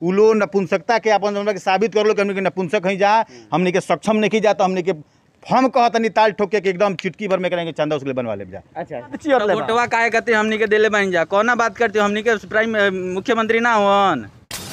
उ लोग नपुंसकता के अपन जौन बा कि साबित कर लो कि हमनी के नपुंसक हई जा हमनी के सक्षम नहीं जा तो हमनी के हम कहतनी ताल ठोके के एकदम चुटकी भर में करेंगे चंदा उसके लिए बनवा ले जा अच्छा चियर ले बा। वोटवा काहे कहते हमनी के देले बन जा कौना बात करते हो हमनी के प्राइम अ, मुख्यमंत्री ना हुवन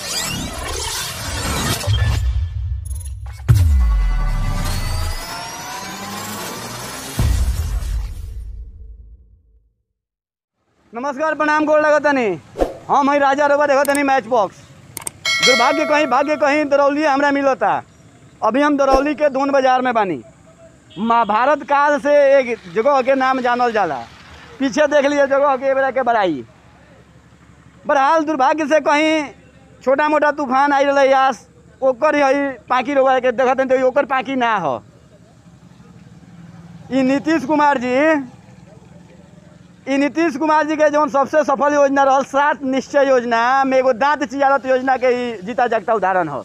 नमस्कार प्रणाम गोर लगतनी हम हई राजा रोबा देखतनी मैच बॉक्स दुर्भाग्य कहीं भाग्य कहीं दरौली हमरा मिलता अभी हम दरौली के दोन बाजार में बानी महाभारत काल से एक जगह के नाम जानल जाला पीछे देख लिए जगह के बेरा के बड़ाई बहरहाल दुर्भाग्य से कहीं छोटा मोटा तूफान आई रहा यास ओकर ही पाकि रोबा के देखत तो ओकर पाकि ना हो ई नीतीश कुमार जी ई नीतीश कुमार जी के जौन सबसे सफल योजना रहल सात निश्चय योजना में एगो दांत चियारत योजना के ही जीता जागता उदाहरण हो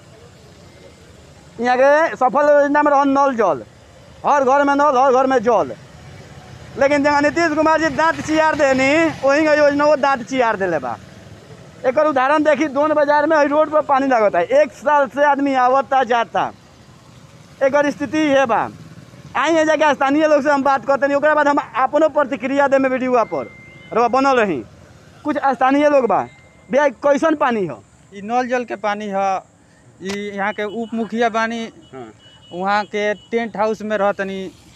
यहाँ के सफल योजना में रहल नल जल हर घर में नल हर घर में जल लेकिन जहाँ नीतीश कुमार जी दांत चियार देनी वही का योजना वो दांत चियार देले बा एक उदाहरण देखी दोन बाजार में हई रोड पर पानी लगता है एक साल से आदमी आवता जाता एक स्थिति ये बा आई है जाके स्थानीय लोग से हम बात करते नहीं ओकरा बाद हम अपनो प्रतिक्रिया दे में वीडियो पर रवा बनल रही कुछ स्थानीय लोग बा भैया कैसन पानी हो इ नल जल के पानी ह इ यहाँ के उप मुखिया बानी वहाँ के टेंट हाउस में रहतनी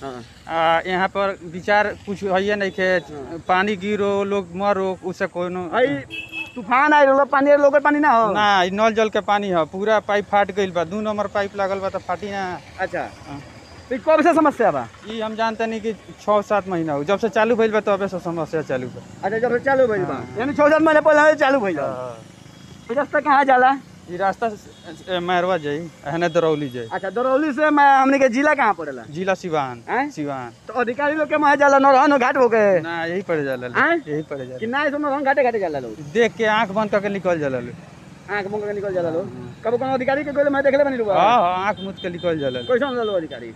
आ यहाँ पर विचार कुछ है नहीं के पानी गिरो लोग मरो उससे कोनो हई तूफान आई रहलो पानी लोग पानी ना हो ना इ नल जल के पानी ह पूरा पाइप फाट गइल बा दू नंबर पाइप लागल बा त फाटी ना अच्छा तो ई कब से समस्या बा इ हम जानते नहीं कि छः सात महीना हो जब से चालू भइल बा तबे से समस्या चालू बा अच्छा जब से चालू भइल बा यानी छः सात महीने पहले चालू भइल ई रास्ता कहाँ जाला इ रास्ता से- मैरवा जाई एहने दरौली जाई अच्छा दरौली से मैं हमने के जिला कहाँ पड़ेला जिला सिवान हैं? सिवान तो अधिकारी लोग के वहाँ जाला नौरहन घाट होके ना यही पड़ जाला हैं? यही पड़ जाला कि ना ऐसे नौरहन घाटे घाटे जाला लोग देख के आंख बंद करके निकल जाला लोग आँख मुँह के निकल जाला लोग कबो कोनो अधिकारी के गोले मैं देखले बनी रुआ हाँ हाँ आंख मुद के निकल जाला लोग। कैसन रहलो अधिकारी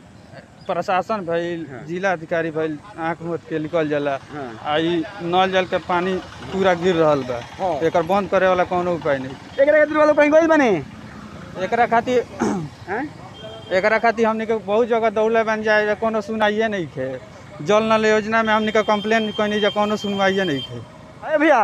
प्रशासन भइल जिला अधिकारी भइल आंख मुद के निकल जाला हाँ। आ इ नल जल के पानी पूरा गिर रहल बा हाँ। एकर बंद करे वाला कोनो उपाय नहीं एकरा खातिर वालों कहीं गइल बने एकरा खातिर हैं एकरा खातिर हमनी के बहुत जगह दौड़ले बन जाए कोनो सुनाइए नहीं खे जल नल योजना में हमनी के कंप्लेन कइनी जे कोनो सुनवाइए नहीं खे अरे भैया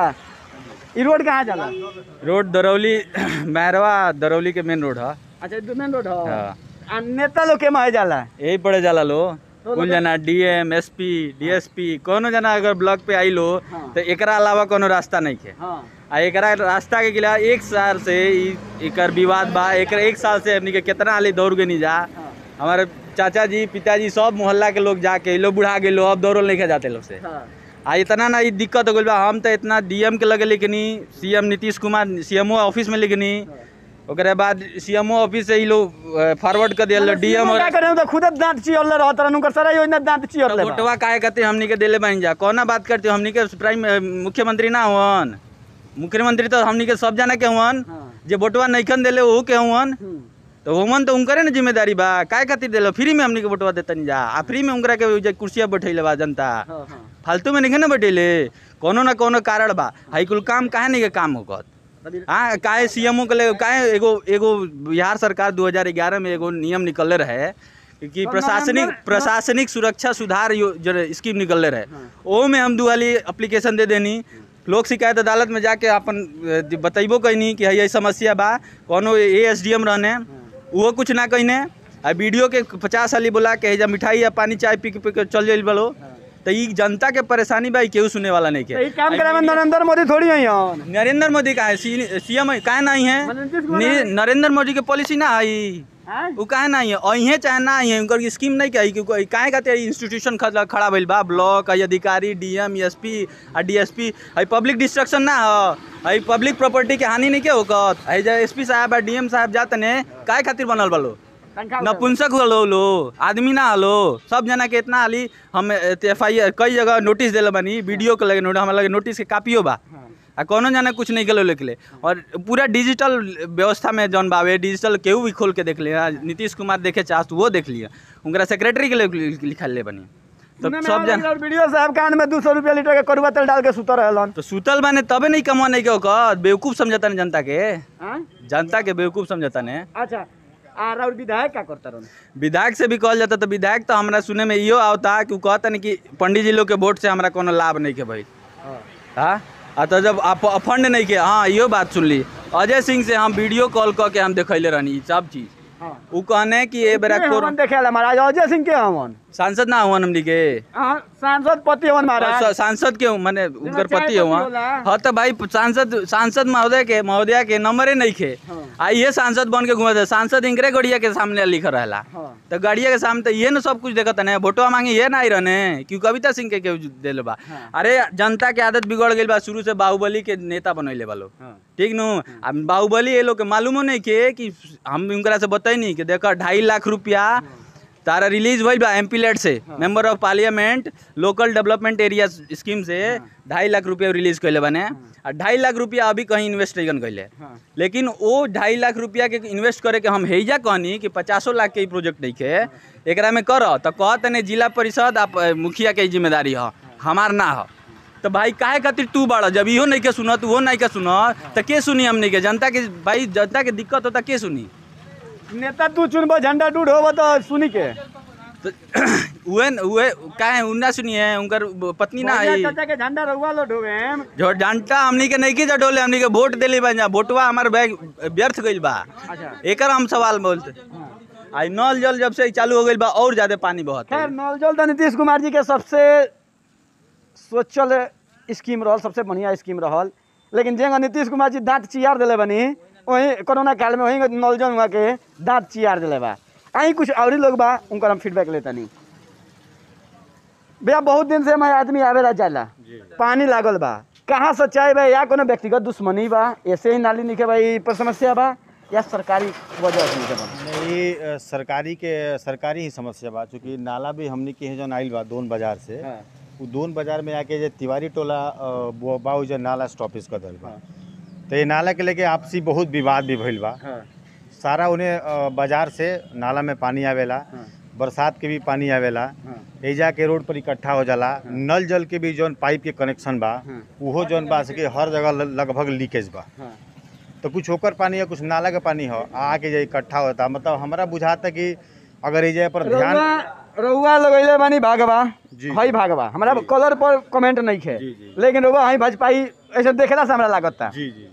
ई रोड कहाँ जाला रोड दरौली मैरवा दरौली के मेन रोड है अच्छा ई मेन रोड है हाँ। आ नेता लोग के वहाँ जाला यही पड़े जाला लो कुल जना डीएम एसपी डीएसपी कोनो जना अगर ब्लॉक पे आई लो हाँ। तो एकरा अलावा कोनो रास्ता नहीं है हाँ आ एकरा रास्ता के खिलाफ एक साल से इ- एकर विवाद बा एकर एक साल से हमनी के कितना हाली दौड़ गनी जा हमारे चाचा जी पिताजी सब मोहल्ला के लोग जाके इ लोग बुढ़ा गए लोग अब दौड़ल नहीं जाते लोग से हाँ आ इतना ना इ दिक्कत हो गइल बा हम तो इतना डीएम के लगे लिखनी CM Nitish Kumar CMO office में लिखनी ओकरे बाद सीएमओ ऑफिस से इ लोग फॉरवर्ड कर दिया डीएम और क्या करे तो खुद दांत चियर ले रहत रहन उनकर सारा योजना दांत चियर ले बा। वोटवा काहे कहते हमनी के देले बन जा कौना बात करते हो हमनी के प्राइम अ, मुख्यमंत्री ना हुवन मुख्यमंत्री तो हमनी के सब जना के हुवन हाँ। जे वोटवा नइखन देले ओहू के हुवन हम्म। तो हुवन तो उनकरे ना जिम्मेदारी बा काय खातिर देलो फ्री में हमनी के वोटवा देतनी जा आ फ्री में उनकरा के जे कुर्सिया बैठैले बा जनता हाँ हाँ फालतू में नहीं ना बैठेले कोनो ना कोनो कारण बा हाई कुल काम काहे नहीं के काम होकत अभी हाँ काहे सीएमओ के ले काहे एगो एगो बिहार सरकार 2011 में एगो नियम निकलले रहे कि प्रशासनिक नवंबर- प्रशासनिक सुरक्षा सुधार यो- जो स्कीम निकलले रहे ओ में हम दुआली एप्लीकेशन दे देनी लोक शिकायत अदालत में जाके अपन अ, बतैबो कैनी कि है समस्या बा कोनो ए एस डी एम रहने वो कुछ ना कहने आ वीडियो के पचास साली बोला के हैजा मिठाई या पानी चाय पी के पी के चल जाइल बलो तो ई जनता के परेशानी बा ई केहू सुने वाला नहीं तो ई के काम करे में नरेंद्र मोदी थोड़ी है यहाँ नरेंद्र मोदी का है सीएम काहे नहीं है नीतीश कुमार नि- नरेंद्र मोदी के पॉलिसी ना है हैं? वो काहे नहीं है अहिए चाहे ना है उनकर स्कीम नहीं कही कि काहे कहते इंस्टीट्यूशन खड़ा खड़ा भइल बा ब्लॉक है अधिकारी डीएम एसपी आ डीएसपी है पब्लिक डिस्ट्रक्शन ना हो है पब्लिक प्रॉपर्टी के हानि नहीं के होकत है जो एसपी साहब आ डीएम साहब जाते ने काहे खातिर बनल बालो तनख्वाह उठावे। नपुंसक हलो लो आदमी ना हलो सब जना के इतना हाली हम एफ आई कई जगह नोटिस दिले बानी वीडियो के लगे नोटिस हमारे लगे नोटिस के कापियो बा आ कोनो जना कुछ नहीं गलो लिखले और पूरा डिजिटल व्यवस्था में जौन बावे डिजिटल केहू भी खोल के देख लिया नीतीश कुमार देखे चाहत वो देख लिया उनका सेक्रेटरी के लिए लिखल ले बनी तो सुने में सब आ जन गइल और वीडियो साहब कान में दू सौ रुपया लीटर के कड़ुआ तेल डाल के सुतर रहलन तो सुतल बाने तबे नहीं कमा नहीं के ओकर बेवकूफ समझता ने जनता के हाँ? जनता के बेवकूफ समझता ने अच्छा आ और विधायक का करता रहन विधायक से भी कहल जाता तो विधायक तो हमरा सुने में इहो आवता कि उ कहता नहीं कि पंडित जी लोग के वोट से हमरा कोनो लाभ नहीं के भाई हाँ आ तो जब आप फंड नहीं के हाँ इहो बात सुन ली अजय सिंह से हम वीडियो कॉल कऽ के हम देखैले रहनी ई सब चीज हाँ उ कहने कि ए बेरा कोर हमन देखेला महाराज अजय सिंह के हमन सांसद ना हुआ हमनी के हाँ सांसद पति हमन महाराज स- सांसद के माने उनकर चाय पति पति हुआ होला। हाँ तो भाई सांसद सांसद महोदय के महोदया के नंबरे नहीं खे हाँ। आ ये सांसद बन के घूमत है सांसद इनकरे गड़िया के सामने लिख रहला हाँ तो गाड़िया के सामने तो ये ना सब कुछ देखत है वोटवा मांगे ये ना ही रहने क्यों कविता सिंह के केहू दिल बा हाँ। अरे जनता के आदत बिगड़ गई बा शुरू से बाहुबली के नेता बनैले बा लोग हाँ ठीक नु आ बाहुबली ये लोग के मालूमो नहीं के कि हम उनकरा से बताई कि देखो ढाई लाख रुपया तारा रिलीज भइल बा एमपी लेट से member of parliament local development area scheme से ढाई लाख रुपया रिलीज कैले बने आ ढाई लाख रुपया अभी कहीं इन्वेस्ट नहीं कैले हाँ लेकिन वो ढाई लाख रुपया के इन्वेस्ट करे के हम हेजा कहनी कि पचासो लाख के ई प्रोजेक्ट नहीं के एकरा में कर तो कहत नहीं जिला परिषद आप अ, मुखिया के ई जिम्मेदारी ह हमार ना ह तो भाई काहे खातिर तू बाड़ जब इहो नहीं के सुन तू वो नहीं के सुन तो के सुनी हमनी के जनता के भाई जनता के दिक्कत होता के सुनी नेता तू चुनबो झंडा टूट होबो तो सुनी के तो उहे उहे काहे उन्ना सुनिए उनकर पत्नी ना भैया है चाचा के झंडा रउआ लो ढोवेम जो डंटा हमनी के नहीं की जडोले हमनी के वोट देली बा जा वोटवा हमार बैग व्यर्थ गइल बा अच्छा एकर हम सवाल बोलते हाँ। आई नल जल जब से चालू हो गइल बा और ज्यादा पानी बहत खैर नवजल तो नीतीश कुमार जी के सबसे सोचल स्कीम रहल सबसे बढ़िया स्कीम रहल लेकिन जेंगा नीतीश कुमार जी दांत चियार दिले बनी वही कोरोना काल में वही नवजल हुआ के दांत चियार दिले बा आई कुछ और लोग बा उनकर हम फीडबैक लेता नहीं भैया बहुत दिन से हमारे आदमी आवेला जाला पानी लागल बा कहाँ सच्चाई बा या कोनो व्यक्तिगत दुश्मनी बा ऐसे ही नाली निके बा ई पर समस्या बा या सरकारी वजह से निके बा नहीं अ, सरकारी के सरकारी ही समस्या बा चूँकि नाला भी हमनी के जौन आइल बा दोन बाजार से हाँ। उ दोन बाजार में आके जे तिवारी टोला अ, वो बा उ जे नाला स्टॉपेज कर दिल बा तो ये नाला के लेके आपसी बहुत विवाद भी भइल बा हाँ सारा उन्हें अ, बाजार से नाला में पानी आवेला हाँ। बरसात के भी पानी आवेला हाँ एजा के रोड पर इकट्ठा हो जाला नल जल के भी जौन पाइप के कनेक्शन बा हाँ। उहो जौन बा सके हर जगह ल- लगभग लीकेज बा हाँ तो कुछ होकर पानी है कुछ नाला का पानी हो आके जो इकट्ठा होता मतलब हमारा बुझाता कि अगर एजा पर ध्यान रउआ रउआ लगैले बानी भागवा जी। हई भागवा हमरा कलर पर कमेंट नहीं खे जी, जी। लेकिन रउआ हई भाजपाई ऐसे देखला से हमरा लागता जी जी जी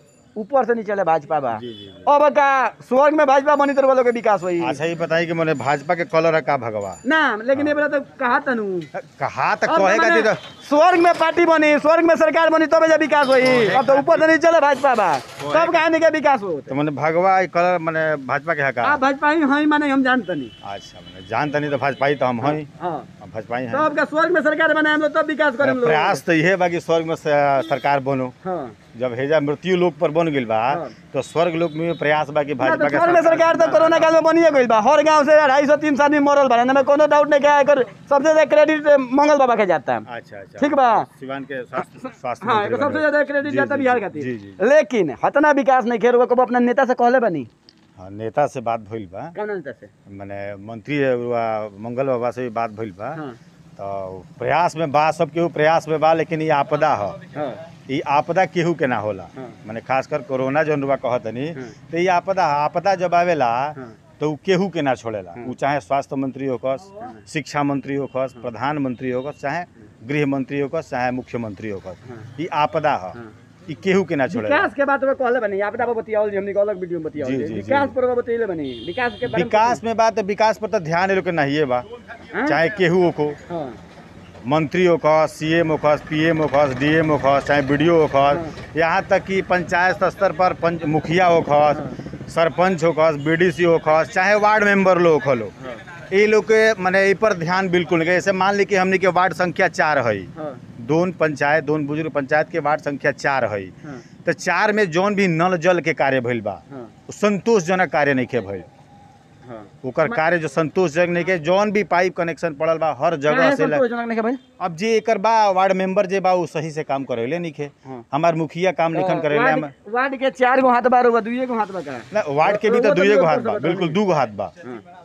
ऊपर से नीचे ले भाजपा बा जी जी जी। अब का स्वर्ग में भाजपा बनी तो लोग के विकास होई अच्छा ये बताइए कि मैंने भाजपा के कलर है का भगवा ना लेकिन ये बेला तो कहा तनु कहा तक अब कहे का माने तो स्वर्ग में पार्टी बनी स्वर्ग में सरकार बनी तब जा विकास होई अब तो ऊपर से नीचे ले भाजपा बा तब कहानी के विकास हो तो मैंने भगवा ये कलर मैंने भाजपा के है का आ भाजपा ही हई माने हम जानते नहीं अच्छा मैंने जानता नहीं तो भाजपा ही तो हम हैं हां हम भाजपा ही हैं तब का स्वर्ग में सरकार बनाए हम लोग तब विकास करें हम लोग प्रयास तो यह बा कि स्वर्ग में स- सरकार बनो हां जब हेजा मृत्यु लोक पर बन गइल बा हाँ। तो स्वर्ग लोक में प्रयास बा कि ना भाजपा तो के स्वर्ग में सरकार तो कोरोना काल में बनिए गइल बा हर गांव से अढ़ाई सौ तीन सौ आदमी मरल बा ना कोनो डाउट नहीं क्या एकर सबसे ज्यादा क्रेडिट मंगल बाबा के जाता है अच्छा अच्छा ठीक बा सिवान के स्वास्थ्य स्वास्थ्य हाँ मंत्री एकर सबसे बने। ज्यादा क्रेडिट जी, जाता जी, बिहार जी, खातिर जी जी लेकिन हतना विकास नहीं खेर को अपना नेता से कहले बनी हाँ नेता से बात भइल बा कौन नेता से माने मंत्री हुआ मंगल बाबा से भी बात भइल बा हाँ तो प्रयास में बा सब केहू प्रयास में बा लेकिन ये आपदा ह हाँ ये आपदा केहू के ना होला हाँ। माने खासकर कोरोना जौन रुआ कहतनी हाँ। तो ये आपदा ह। आपदा जब आवेला हाँ। तो उ केहू के ना छोड़ेला हाँ। उ चाहे स्वास्थ्य मंत्री होकस शिक्षा मंत्री होकस प्रधानमंत्री होकस चाहे गृह मंत्री होकस चाहे मुख्यमंत्री होकस हाँ। ये आपदा ह हाँ। ये केहू के ना छोड़ेला विकास के बात में कहले बनी आपदा पर बतियावल जी हमने के अलग वीडियो में बतियावल जी, जी जी, जी। विकास पर बतियाले बनी विकास के बारे में विकास में बात है विकास पर तो ध्यान ये लोग के नहीं बा हाँ? चाहे केहू हो को हाँ मंत्री होखस सी एम होखस पी एम होखस डी एम होखस चाहे बी डी ओ होखस यहाँ तक कि पंचायत स्तर पर पंच मुखिया होखस सरपंच होखस बी डी सी होखस चाहे वार्ड मेंबर लोग होलो ये लोग के माने ए पर ध्यान बिल्कुल नहीं जैसे मान ली कि हमने के वार्ड संख्या चार है हाँ दोन पंचायत दोन बुजुर्ग पंचायत के वार्ड संख्या चार है हाँ तो चार में जौन भी नल जल के कार्य भइल बा हाँ उ संतोषजनक कार्य नहीं के भइल हाँ ओकर कार्य जो संतोषजनक नहीं के जौन भी पाइप कनेक्शन पड़ल बा हर जगह काहे से ल- संतोषजनक नहीं के भाई अब जे एकर बा वार्ड मेंबर जे बा उ सही से काम करेले नइखे हाँ। हमार मुखिया काम निखन करेले वार्ड हम वार्ड के चार गो हाथ बार हुआ दुइये गो हाथ बा का ना वार्ड के भी तो रउआ तो दुइये गो रउआ हाथ तो बा बताई। बिल्कुल दू गो हाथ बा हाँ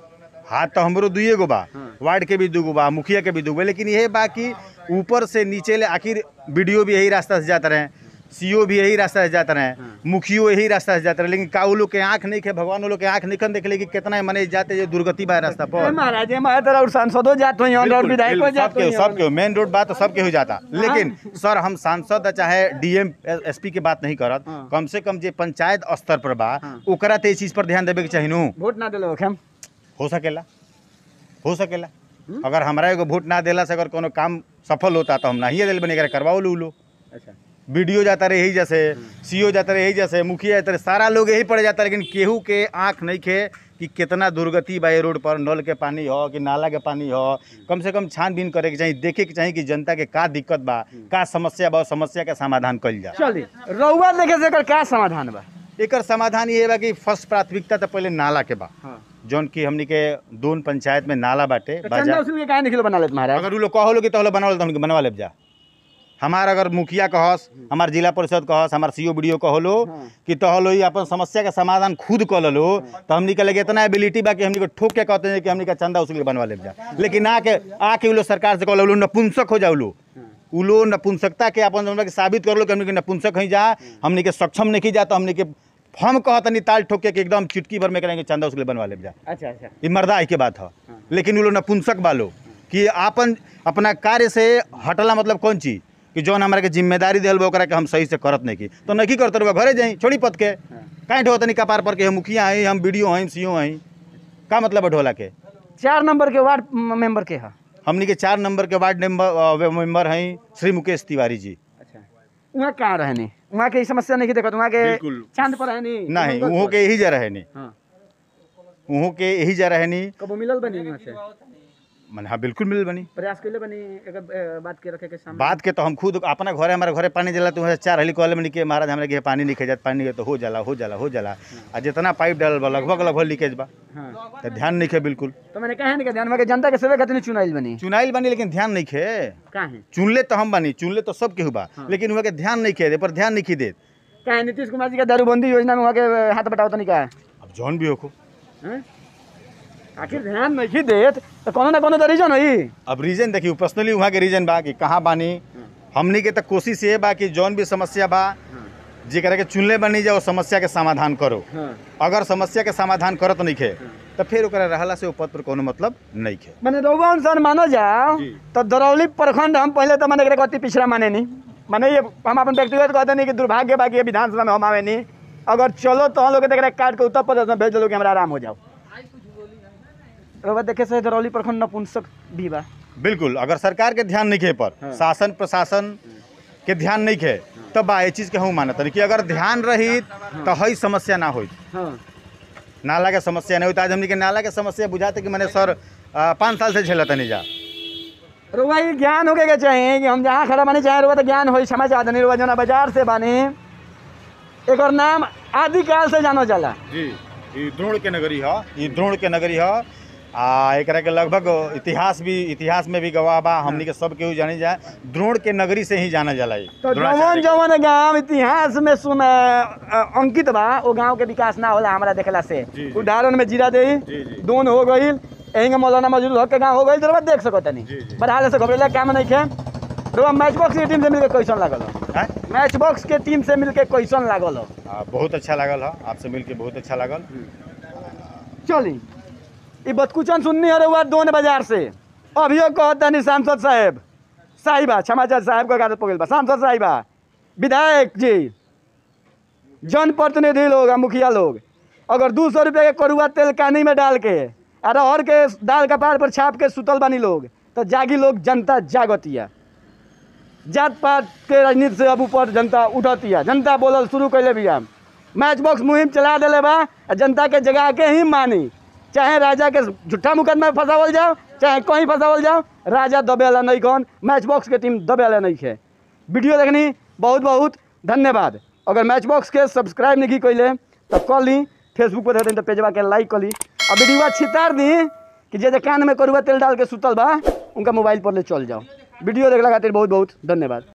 हाथ तो हमरो दुइए गो बा वार्ड के भी दू गो बा मुखिया के भी दू गो बा, लेकिन यही बा कि ऊपर से नीचे ले आखिर वीडियो भी यही रास्ता से जाते रहे सीओ भी यही रास्ता से जाते रहे मुखियो यही रास्ता से जाते रहे लेकिन का उ लोग के आंख नहीं खे भगवान वो लोग के आंख निकन देख ले कि कितना मने जाते जे दुर्गति बा रास्ता ए पर महाराज ए महाराज और सांसदों जात होई और बिल्कुल, विधायकों बिल्कुल, जात सबके होई सबके मेन रोड बात तो सबके हो जाता लेकिन सर हम सांसद चाहे डीएम एसपी के बात नहीं करत हाँ। कम से कम जे पंचायत स्तर पर बा हाँ। ओकरा ते इस चीज पर ध्यान देवे के चाहिए नु वोट ना देले होखम हो सकेला हो सकेला अगर हमरा एगो वोट ना देला से अगर कोनो काम सफल होता तो हम नहीं दिल बने एकरा करवाओ लो लो अच्छा वीडियो जाता रहे यही जैसे सीओ जाता रहे यही जैसे मुखिया जाता रहे सारा लोग यही पड़ जाता लेकिन केहू के आंख नहीं खे कि कितना दुर्गति बा ये रोड पर नल के पानी हो कि नाला के पानी हो कम से कम छानबीन करे के चाहिए देखे के चाहिए कि जनता के का दिक्कत बा का समस्या बा उस समस्या के समाधान कइल जा चली रउआ देखे से एकर का समाधान बा एकर समाधान ये बा कि फर्स्ट प्राथमिकता तो पहले नाला के बा हां जौन की हमनी के दोन पंचायत में नाला बाटे चंदा बाजार उसूल के काहे निकलो बना लेत महाराज अगर उ लोग कहलो कि तहलो बनवा ले तो हमके बनवा लेब जा हमार अगर मुखिया कहस हमार जिला परिषद कहस हमार सीओ बीडीओ कहलो हाँ। कि तहलो ही अपन समस्या के समाधान खुद कर लो तो हमनी के लगे इतना एबिलिटी बा कि हमनी को ठोक के कहते हैं कि हमनी का चंदा उसूल के बनवा लेब जा लेकिन आके आके उ लोग सरकार से कहलो उ लोग नपुंसक हो जाओ लो उ लोग नपुंसकता के अपन हमरा के साबित कर लो कि हमनी के नपुंसक ही जा हमनी के सक्षम नहीं जा तो हमनी के हम कहतनी ताल ठोक के कि एकदम चुटकी भर में करेंगे चंदा उसूल के बनवा लेब जा अच्छा अच्छा ये मर्दाई के बात है लेकिन वो लोग नपुंसक बालो कि आपन अपना कार्य से हटला मतलब कौन चीज कि जौन हमारा के जिम्मेदारी दिल बा ओकरा के हम सही से करत नहीं की तो नहीं करते रहुआ घरे जाई छोड़ी पत के काहे ढो तनी कपार पर के हम मुखिया हई हम वीडियो हई सीओ हई का मतलब है ढोला के चार नंबर के वार्ड म- मेंबर के हा हमनी के चार नंबर के वार्ड मेंबर मेंबर हई श्री मुकेश तिवारी जी अच्छा वहाँ कहाँ रहनी वहाँ के ई समस्या नहीं देखत वहाँ के बिल्कुल। चांद पर रहनी नहीं उहो के यही जा रहनी हाँ उहो के यही जा रहनी कबो मिलल बनी वहाँ से मन हाँ बिल्कुल मिल बनी प्रयास कैले बनी एकर ए, बात के रखे के सामने बात के तो हम खुद अपना घरे हमारे घरे पानी जला तो वहाँ चार हली कहले में कि महाराज हमारे के पानी नहीं जात पानी तो हो जाला हो जाला हो जाला आ जितना पाइप डालल बा लगभग लगभग लीकेज बा हाँ तो ध्यान नहीं खे बिल्कुल तो मैंने कहा नहीं ध्यान में कि जनता के सेवे खातिर चुनाइल बनी चुनाइल बनी लेकिन ध्यान नहीं खे काहे चुनले तो हम बनी चुनले तो सब केहू बा लेकिन वहाँ के ध्यान नहीं खे दे पर ध्यान नहीं देत काहे नीतीश कुमार जी के दारूबंदी योजना में वहाँ के हाथ बटाव तो नहीं कहा अब जौन भी होखो हैं? आखिर ध्यान नहीं देत तो कोनो ना कोनो तो रीजन होई अब रीजन देखियो पर्सनली वहाँ के रीजन बा कि कहाँ बानी हमनी के तो कोशिश ये बा कि जौन भी समस्या बा जेकरा के चुनले बनी जाओ समस्या के समाधान करो हाँ अगर समस्या के समाधान करत नहीं खे तो फिर ओकरा रहला से ओ पद पर कोनो मतलब नहीं खे मैंने रउआ अनुसार मानो जाओ जी। तो दरौली प्रखंड हम पहले तो मैंने एकरा अति पिछड़ा माने नहीं माने ये हम अपन व्यक्तिगत कहते नहीं कि दुर्भाग्य बाकी विधानसभा में हम आवे नहीं अगर चलो तो हम लोग के काट के उत्तर प्रदेश में भेज दो कि हमारा आराम हो जाओ रउआ देखे से दरौली प्रखंड नपुंसक भी बा बिल्कुल अगर सरकार के ध्यान नहीं खे पर शासन प्रशासन के ध्यान नहीं खे तब बा ये चीज के हम मानत हनी कि अगर ध्यान रही तो हई समस्या ना होई हाँ नाला के समस्या नहीं होता आज हमनी के नाला के समस्या बुझाते कि मैंने सर आ, पाँच साल से झेलत नहीं जा रुआ ये ज्ञान होके के चाहिए कि हम जहाँ खड़ा बानी चाहे रुआ तो ज्ञान हो समाचार नहीं रुआ जना बाजार से बानी एक नाम आदिकाल से जानो जाला जी ई द्रोण के नगरी ह ई द्रोण के नगरी ह आ एकरा के लगभग इतिहास भी इतिहास में भी गवाह बा हमनी के सब केहू जानी जाए द्रोण के नगरी से ही जाना जाला ई तो द्रोणाचार्य जवन जवन गांव इतिहास में सुन अ, अंकित बा वो गांव के विकास ना होला हमारा देखला से जी, जी। उदाहरण में जीरा दे जी, जी। दोन हो गईल एहिंगे मौलाना मजदूर हक के गांव हो गईल तो देख सको तनी जी, जी। बरहाल से घबरेला काम नहीं खे रुआ मैच बॉक्स की टीम से मिलके कैसन लागल हो? हैं? मैच बॉक्स के टीम से मिलके कैसन लागल हो आ, बहुत अच्छा लागल ह आपसे मिलके बहुत अच्छा लागल चली ई बतकुचन सुननी है रउआ दोन बाजार से अभियो कहत तनी सांसद साहेब साहिबा क्षमाचार साहेब का आदत पकड़ बा सांसद साहिबा विधायक जी जनप्रतिनिधि लोग आ मुखिया लोग अगर दू सौ रुपये के करुआ तेल कानी में डाल के आ रहर के दाल कपार पर छाप के सुतल बानी लोग तो जागी लोग जनता जागतिया जात पात के राजनीति से अब ऊपर जनता उठतिया जनता बोलल शुरू कैले बिया मैच बॉक्स मुहिम चला दिले बा आ जनता के जगा के ही मानी चाहे राजा के झूठा मुकदमा में फंसावल जाओ चाहे कहीं फंसावल जाओ राजा दबेला नहीं कौन मैच बॉक्स के टीम दबेला नहीं है वीडियो देखनी बहुत बहुत धन्यवाद अगर मैच बॉक्स के सब्सक्राइब नहीं कैले तो कर ली फेसबुक पर देते तो पेजवा के लाइक कर ली और वीडियो छितार दी कि जे जे कान में करुआ तेल डाल के सुतल बा उनका मोबाइल पर ले चल जाओ वीडियो देखला खातिर बहुत बहुत धन्यवाद